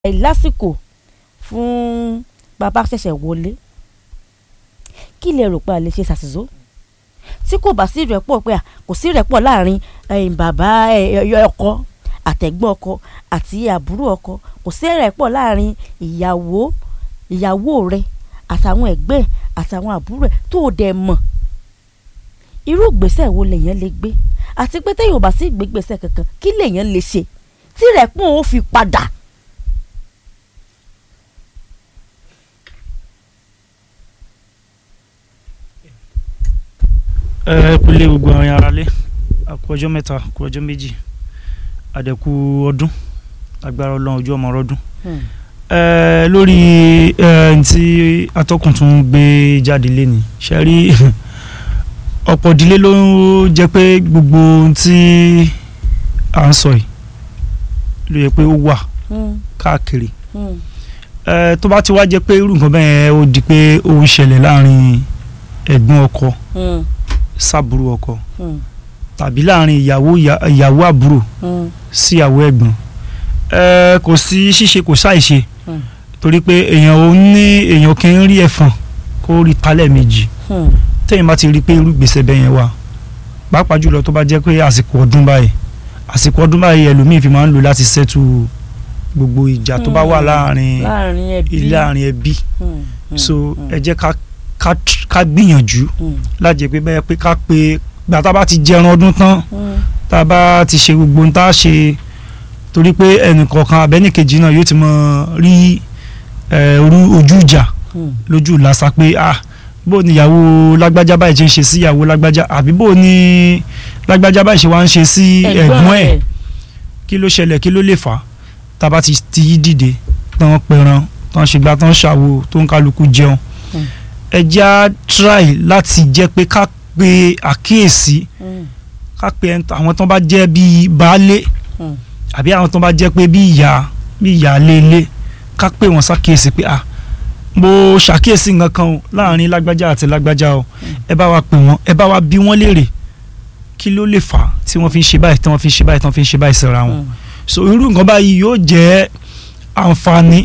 lásìkò fún bàbá ṣẹ̀ṣẹ̀ wọlé kí lè rò pé a lè ṣe ṣàṣìṣó tí kò bá sí ìrẹ́pọ̀ pé kò sí ìrẹ́pọ̀ láàrin bàbá ọkọ àtẹ̀gbọ́n ọkọ àti àbúrò ọkọ kò sí ìrẹ́pọ̀ láàrin ìyàwó ìyàwó rẹ àtàwọn ẹ̀gbẹ́ àtàwọn àbúrò ẹ̀ tó o dẹ̀ mọ̀ irú ìgbésẹ̀ wo lèèyàn lè gbé àti pé téèyàn ò bá sí ìgbégbèsẹ̀ kankan kí lèèyàn lè ṣe tí ìrẹ́pọ̀ ó fi padà. ẹ kúlé gbogbo àwọn ará lé àkú ọjọ́ mẹ́ta àkú ọjọ́ méjì àdẹ̀kù ọdún agbára ọlọ́run ojú ọmọ ọdún ẹ lórí ẹ tí atọ́kùn tún gbé jáde léni ṣe rí ọ̀pọ̀ ìdílé ló jẹ́ pé gbogbo ohun tí à ń sọ yìí ló yẹ pé ó wà káàkiri ẹ tó bá ti wá jẹ́ pé irú nǹkan bẹ́ẹ̀ ó di pé ó ń ṣẹlẹ̀ láàrin ẹ̀gbọ́n ọkọ sábúrò ọkọ tàbí láàrin ìyàwó ìyàwó àbúrò sí ìyàwó ẹ̀gbọ́n ẹ kò sí ṣíṣe kò ṣàìṣe torí pé èèyàn ò ní èèyàn kì í rí ẹ̀fọn kó rí talẹ̀ méjì téèyàn bá ti rí pé irú gbèsè bẹ́ẹ̀ yẹn wà pàápàá jùlọ tó bá jẹ́ pé àsìkò ọdún báyìí àsìkò ọdún báyìí ẹlòmíì fi máa ń lò láti ṣẹ́tù gbogbo ìjà tó bá wà láàrin ilé àárín ẹbí so ẹ jẹ́ ká ká gbìyànjú lájẹ pé bẹ́ẹ̀ pé ká pé gbà tá a bá ti jẹran ọdún tán tá a bá ti ṣe gbogbo ohun tá a ṣe torí pé ẹnìkọ̀ọ̀kan abẹ́nìkejì náà yóò ti mọ rí ojú ìjà lójú làṣà pé ah bó ni ìyàwó lágbájá báyìí ṣe ń ṣe sí ìyàwó lágbájá àbí bó ni lágbájá báyìí ṣe wá ń ṣe sí ẹ̀gbọ́n ẹ̀ kí ló ṣẹlẹ̀ kí ló lè fà á tá a bá ti ti yí dìde tán pẹran tán ṣègbà tán ṣàwo tó ń kálukú jẹun ẹ já try láti jẹ́ pé ká pe àkíyèsí ká pe àwọn tó bá jẹ́ bíi baálé àbí àwọn tó bá jẹ́ pé bíi ìyá bíi ìyá léèlé ká pè wọ́n ṣàkíyèsí pé ah mo ṣàkíyèsí nǹkan kan o láàrin lágbájá àti lágbájá o ẹ bá wa pè wọ́n ẹ bá wa bí wọ́n léèrè kí ló lè fà á tí wọ́n fi ń ṣe báyìí tí wọ́n fi ń ṣe báyìí tí wọ́n fi ń ṣe báyìí síra wọn so irú nǹkan báyìí yóò jẹ́ àǹfààní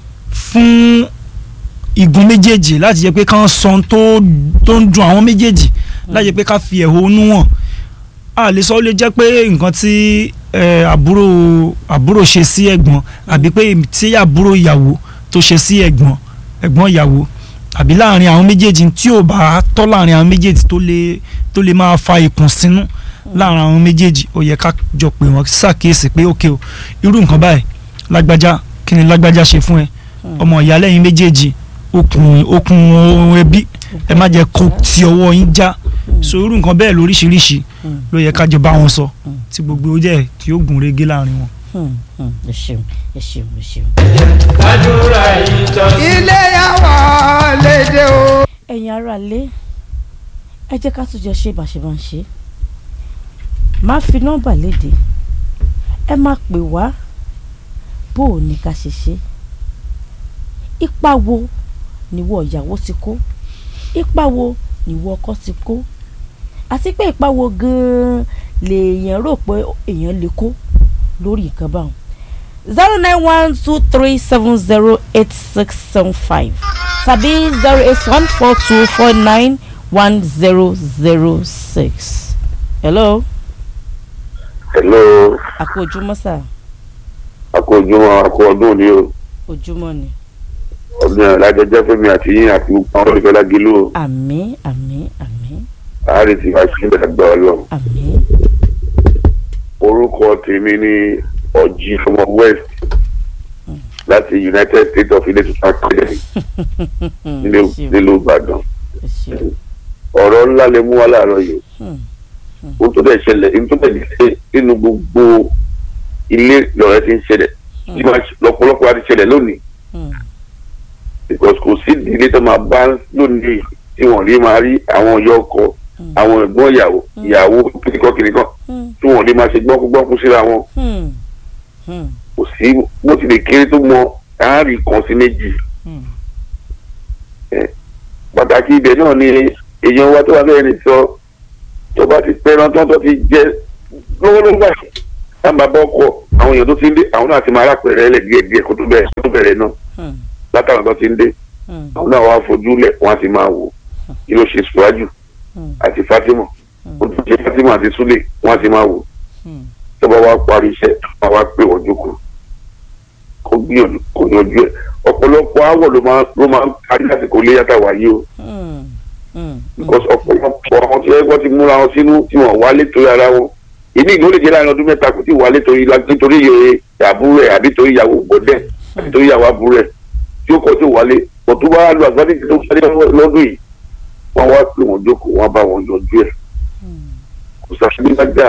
fún igun méjèèjì láti jẹ́ pé kán sọ tó tó ń dùn àwọn méjèèjì láti jẹ́ pé ká fi ẹ̀hónú hàn a lè sọ ó lè jẹ́ pé nǹkan tí àbúrò àbúrò ṣe sí ẹ̀gbọ́n àbí pé tí àbúrò ìyàwó tó ṣe sí ẹ̀gbọ́n ẹ̀gbọ́n ìyàwó àbí láàrin àwọn méjèèjì tí ò bá tọ́ láàrin àwọn méjèèjì tó lè tó lè máa fa ìkùnsínú láàrin àwọn méjèèjì ó yẹ ká jọ pé wọ́n ṣàkíyèsí pé ókè o irú nǹkan báyìí lágbájá kí ni lágbájá ṣe fún ẹ ọmọ ìyá lẹ́yìn méjèèjì okùn okùn ohun ẹbí ẹ má jẹ́ kó ti ọwọ́ yín já so irú nǹkan bẹ́ẹ̀ lóríṣiríṣi ló yẹ ká jọ bá wọn sọ tí gbogbo ó jẹ́ tí ó gùn régé láàrin wọn. ẹ ṣeun ẹ ṣeun ẹ ṣeun. àdúrà ìtọ́jú. ilé yàwó lédè o. ẹ̀yin ará lé ẹ jẹ́ ká tún jọ ṣe bá ṣe máa ń ṣe má fi nọ́mbà léde ẹ má pè wá bó o ní ká ṣe ṣe ipa wo níwọ ìyàwó ti kó ipa wo níwọ ọkọ ti kó àti pé ipa wo gan-an lèèyàn rò pé èèyàn lè kó lórí nǹkan báwọn zero nine one two three seven zero eight six seven five tàbí zero eight one four two four nine one zero zero six. hello. hello. àkó ojúmọ́ sà. àkó ojúmọ́ àkó ọdún ni o. ojúmọ́ ni ọdún yẹn lájọ jẹ́ fún mi àti yín àti gbogbo àwọn olùfẹ́ lágélú o. àmín àmín àmín. àárẹ̀ tí wàá ṣe bẹ̀rẹ̀ gbọ́ ọ lọ. àmín. orúkọ tèmi ni ọ̀jì ọmọ west láti united states of ilé tuntun academy nílùú ìbàdàn. ọ̀rọ̀ ńlá lè mú wa láàárọ̀ yìí. ó tó dẹ̀ ṣẹlẹ̀ ní tó dẹ̀ ṣe nínú gbogbo ilé lọ́rẹ́ ti ń ṣẹlẹ̀ lọ́pọ̀lọpọ̀ á ti ṣẹlẹ̀ lónìí because kò sí ìdílé tó máa bá lónìí tí wọ́n rí máa rí àwọn ọyọ ọkọ àwọn ẹ̀gbọ́n ìyàwó ìyàwó kìnìkan kìnìkan tí wọ́n rí máa ṣe gbọ́nkúgbọ́nkú síra wọn kò sí bó ti lè kéré tó mọ àárín kan sí méjì pàtàkì ibẹ̀ náà ni èèyàn wa tó wà lẹ́yìn sọ tó bá ti pẹ́ràn tán tó ti jẹ lọ́wọ́lọ́wọ́ báyìí táwọn bá bọ́ ọkọ̀ àwọn èèyàn tó ti ń dé àwọn náà ti máa rápẹ̀rẹ̀ lẹ̀ díẹ̀ díẹ̀ kó tó bẹ̀rẹ̀ kó tó bẹ̀rẹ̀ náà Hmm. látàwọn tó ti ń dé Hmm. àwọn náà wàá fojú lẹ̀ wọ́n á ti máa wò kí ló ṣe Síwájú Hmm. àti Fatima Hmm. ó tún ṣe Fatima àti Súlè wọ́n á ti máa wò Hmm. tó bá wá parí iṣẹ́ wọ́n wá pè wọ́n jókòó kó gbìyànjú kó yanjú ẹ̀ ọ̀pọ̀lọpọ̀ àwọ̀ ló máa ló máa ń parí àsìkò ilé yàtà wáyé o Hmm. Hmm. because ọ̀pọ̀lọpọ̀ àwọn tí wọ́n ti múra wọn sínú tí wọ́n wálé torí ara wọn ìní ìlú lè jẹ́ láàrin ọdún mẹ́ta kò tí ì wálé torí la- nítorí iye àbúrò ẹ̀ àbí torí ìyàwó gbọ́dẹ̀ àbí torí ìyàwó àbúrò ẹ̀ tí ó kọ́ tí ò wálé kò tó bá lu àgbàdì tó wálé lọ́dún yìí wọ́n wá pè wọ́n jókòó wọ́n bá wọn yanjú ẹ̀ Hmm. kò sàṣẹ́bí lájà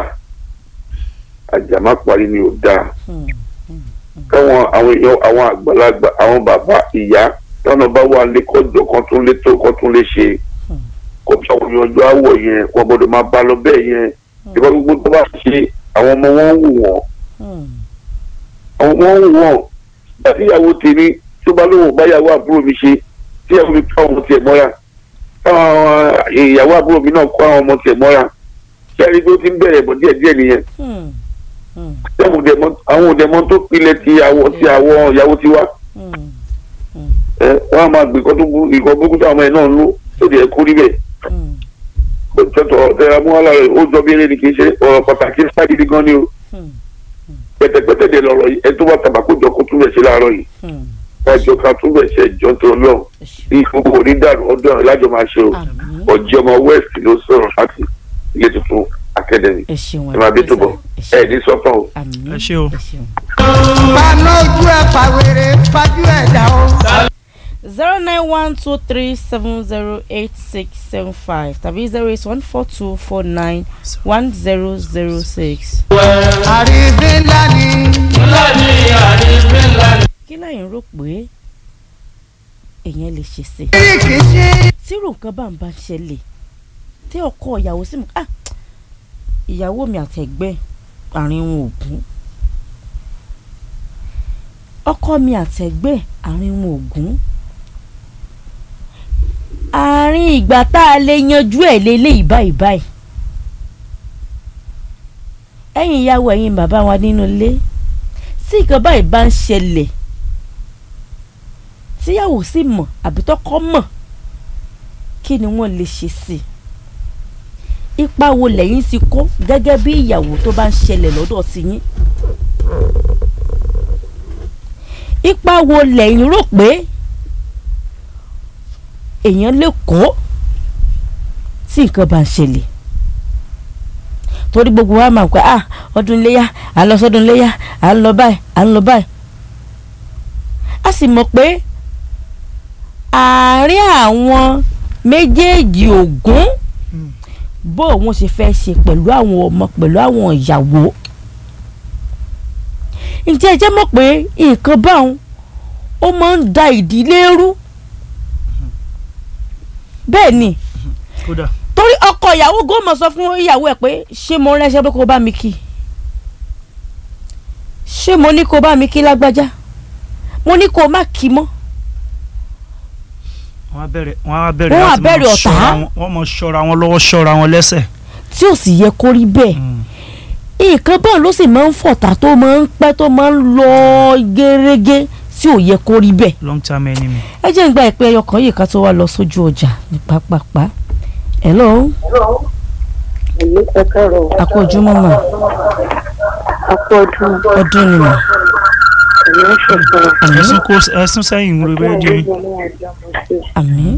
àjà má parí ni ò dáa Hmm. káwọn àwọn èèyàn àwọn àgbàlagbà àwọn bàbá ìyá tọ́nà bá wà lé kọjọ kan tún lé tó kan tún lé ṣe kó tí àwọn yanjú àwọ̀ yẹn wọ́n gbọ́dọ̀ máa bá lọ bẹ́ẹ̀ yẹn ìbá gbogbo tó bá ṣe àwọn ọmọ wọn ń wù wọ́n Hmm. àwọn ọmọ ń wù wọ́n nígbà tí ìyàwó tèmi tó bá lóun bá ìyàwó àbúrò mi ṣe tí ìyàwó mi kọ́ ọmọ tiẹ̀ mọ́ra táwọn ìyàwó àbúrò mi náà kọ́ àwọn ọmọ tiẹ̀ mọ́ra ṣé ẹni tó ti ń bẹ̀rẹ̀ bọ̀ díẹ̀díẹ̀ nìyẹn Hmm. Hmm. àwọn òdẹ̀mọ àwọn òdẹ̀mọ tó pilẹ̀ ti àwọ̀ ti àwọ̀ ìyàwó tiwa Hmm. ẹ wọn a máa gbé nǹkan tó burú nǹkan burúkú táwọn ọmọ ẹ náà ń lò tó di ẹkú rí bẹ́ẹ̀ Hmm. tọ́tọ̀ ọ̀tẹ̀ amúhálà rẹ̀ ó jọ bí eré ni kì í ṣe ọ̀rọ̀ pàtàkì sáàgìdì gan ni o Hmm. pẹ̀tẹ̀pẹ̀tẹ̀ dẹ̀ lọ̀rọ̀ yìí ẹ tó bá tàbákò jọ kó túbẹ̀ ṣe láàárọ̀ yìí Hmm. kájọ ká túbẹ̀ ṣe jọ tó lọ Ẹ ṣeun. bí gbogbo onídàrú ọdún àwọn ìlàjọ máa ṣe o Àmín. ọjọ́ ọmọ west ló sọ̀rọ̀ láti ilé tuntun academy ẹ ṣeun ẹ máa bí tó bọ̀ ẹ ẹ ní sọ́tàn o. àmín Ẹ ṣé o. ẹ ṣeun. paná ojú ẹ pàwéré pajú ẹ dà o. zero nine one two three seven zero eight six seven five tàbí zero eight one four two four nine one zero zero six. àrífín ńlá ni kí lẹ́yìn rò pé èèyàn lè ṣe sí i. kíríkì ṣe tírò nǹkan bá ń bá ń ṣẹlẹ̀ tí ọkọ ìyàwó sì mú ah ìyàwó mi àtẹ̀gbẹ́ àárín wọn ò gún ọkọ mi àtẹ̀gbẹ́ àárín wọn ò gún àárín ìgbà tá a lè yanjú ẹ̀ lélẹ́yìí báyìí báyìí ẹ̀yin ìyàwó ẹ̀yin bàbá wa nínú ilé tí nǹkan báyìí bá ń ṣẹlẹ̀ tíyàwó sì mọ̀ àbí tọkọ mọ̀ kí ni wọ́n lè ṣe sí i ipa wo lẹ́yìn ti kó gẹ́gẹ́ bí ìyàwó tó bá ń ṣẹlẹ̀ lọ́dọ̀ ti yín ipa wo lẹ́yìn rò pé èèyàn lè kó tí nǹkan bá ń ṣẹlẹ̀ torí gbogbo wa máa ń pẹ́ ah ọdún iléyà à ń lọ sọ́dún iléyà à ń lọ báyìí à ń lọ báyìí a sì mọ̀ pé àárín àwọn méjèèjì ògún bó òun ṣe fẹ́ ṣe pẹ̀lú àwọn ọmọ pẹ̀lú àwọn ìyàwó ǹjẹ́ ẹ jẹ́ mọ̀ pé nǹkan báwọn ó máa ń da ìdílé rú bẹ́ẹ̀ ni kódà torí ọkọ ìyàwó gómọ sọ fún ìyàwó ẹ̀ pé ṣé mo ránṣẹ́ pé kó bá mi kí ṣé mo ní kó bá mi kí lágbájá mo ní kó má kí mọ́ wọ́n á bẹ̀rẹ̀ wọ́n á bẹ̀rẹ̀ Wọ́n á láti máa bẹ̀rẹ̀ ọ̀tá. ṣọ́ra wọn- wọ́n mọ̀ ṣọ́ra wọn lọ́wọ́ ṣọ́ra wọn lẹ́sẹ̀. tí ò sì yẹ kó rí bẹ́ẹ̀ nǹkan báwọn ló sì máa ń fọ̀tà tó máa ń pẹ́ tó máa ń lọ gẹ́rẹ́gẹ́ tí ò yẹ kó rí bẹ́ẹ̀ long term enemy. ẹ jẹ́ ń gba ìpè ẹyọ kan yìí ká tó wá lọ sójú ọjà ní pápápá hello èmi kẹkẹrọ àkó ojúmọ́ mà akọ ọdún ọdún ni mà èmi ń ṣètò àmín ẹ̀sùn kó ẹ̀sùn sẹ́yìn ń rebe di ọdún ní àjọ mo ṣe àmín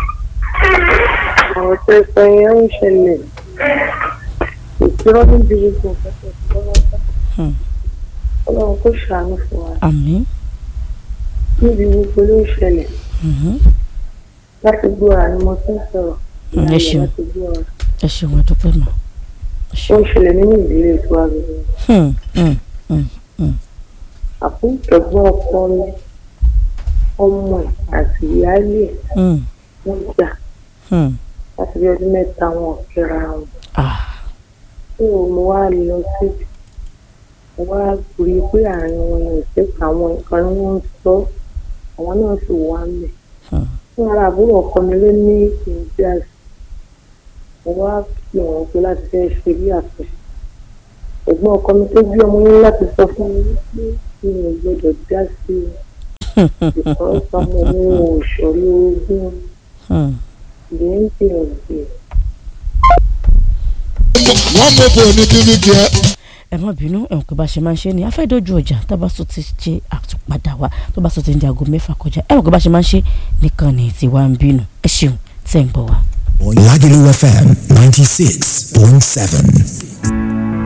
ọ̀rọ̀ tó sọ yẹn ń ṣẹlẹ̀ ìṣirọ́ níbi gbogbo nǹkan tó sọ lọ́wọ́ Hmm. ọlọ́run kò ṣàánú fún wa àmín níbi gbogbo ló ń ṣẹlẹ̀ mhm. láti gbóra ni mo ti ń sọ̀rọ̀ Mm, ẹ ṣeun. láti gbóra ẹ ṣeun ẹ dúpẹ́ mà ẹ ó ṣeun ń ṣẹlẹ̀ nínú ìdílé tó wà lórí Hmm, hmm, hmm. àkúntẹ̀gbọ́n ọkọ rẹ̀ ọmọ ẹ̀ àti ìyáálé ẹ̀ Hmm, wọ́n jà hmm. láti bí ọdún mẹ́ta wọn ò kíra wọn. Ah, tí mo wá lọ sí mo wá rí i pé àárín wọn yẹn ṣe àwọn nǹkan ni wọ́n ń sọ àwọn náà sì wá mẹ́. Hmm. fún ara àbúrò ọkọ mi ló ní ìdí àṣì mo wá pè wọ́n pé láti fẹ́ ṣe bí àtúnṣe ẹ̀gbọ́n ọkọ mi tó bí ọmọ yín láti sọ fún mi pé mi ò gbọdọ̀ dá sí i ìkan sọmọ mi ò ṣọ̀rí ogún Hmm. lẹ́ńtì ọ̀gbìn. wọ́n mọ̀ bò ní kíníkì ẹ. ẹ má bínú ẹ̀wọ̀n pé bá a ṣe máa ń ṣe ni a fẹ́ dojú ọjà tó bá tún ti ṣe àtúpadà wa tó bá tún ti ń di aago mẹ́fà kọjá ẹ̀wọ̀n pé bá a ṣe máa ń ṣe nìkan ní tiwa ń bínú ẹ ṣeun tẹ̀ ń gbọ́ wa. Lagelu FM 96.7.